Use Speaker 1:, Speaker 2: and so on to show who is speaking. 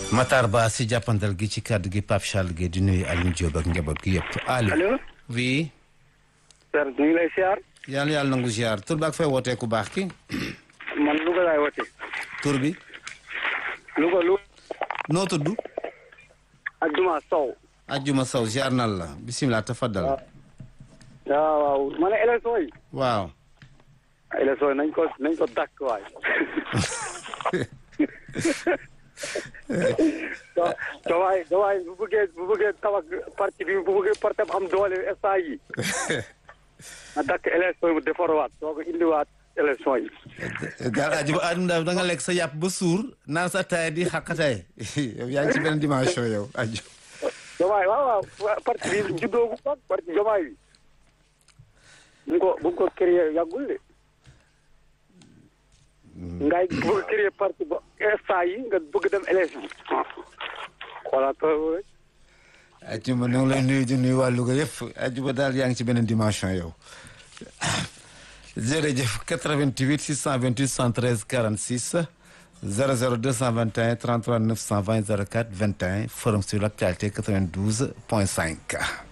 Speaker 1: Matar Ba si jàppandal gi ci kàddu gi Pape Charles Guèye di nuyu Alioune Diop ak njaboot gi yëpp allo.
Speaker 2: allo.
Speaker 1: oui.
Speaker 2: Père ñu ngi lay siyaar.
Speaker 1: yàlla yàlla nangu ziar tur bi ak fay wootee ku baax ki.
Speaker 2: man Louga laay woote.
Speaker 1: tur bi.
Speaker 2: Louga Louga.
Speaker 1: noo tudd.
Speaker 2: Adjuma Sow.
Speaker 1: Ajjuma Sow ziar nan la bisimilah tafaddal.
Speaker 2: waaw waaw ma ne élection yi.
Speaker 1: waaw.
Speaker 2: élection yi nañ ko nañ ko dàkk waay. da dawaay dawaay bu bëggee bu bëggee tabax parti bi bu bëggee parti am doole instant yi na dàkk élection yi mu defarwaat soo ko indiwaat élection yi.
Speaker 1: daal Ajjuma Adama da nga lekk sa yàpp ba suur naan sa taay di xaqataay yow yaa ngi ci benn dimension yow aju.
Speaker 2: Jomaay waaw waaw parti bi juddoo bu baax parti Jomaay bi. bu mu ko bu mu ko créé yàggul de. ngay bëgg créer parti ba instant yi nga bëgg dem élection. voilà tool rek.
Speaker 1: Ajjuma ñu ngi lay nuyu di nuyu waa Louga yëpp Ajjuma daal yaa ngi ci beneen dimension yow. jërëjëf 88 628 113 46 00 221 33 920 04 21 forum sur l'actualité 92 point 5.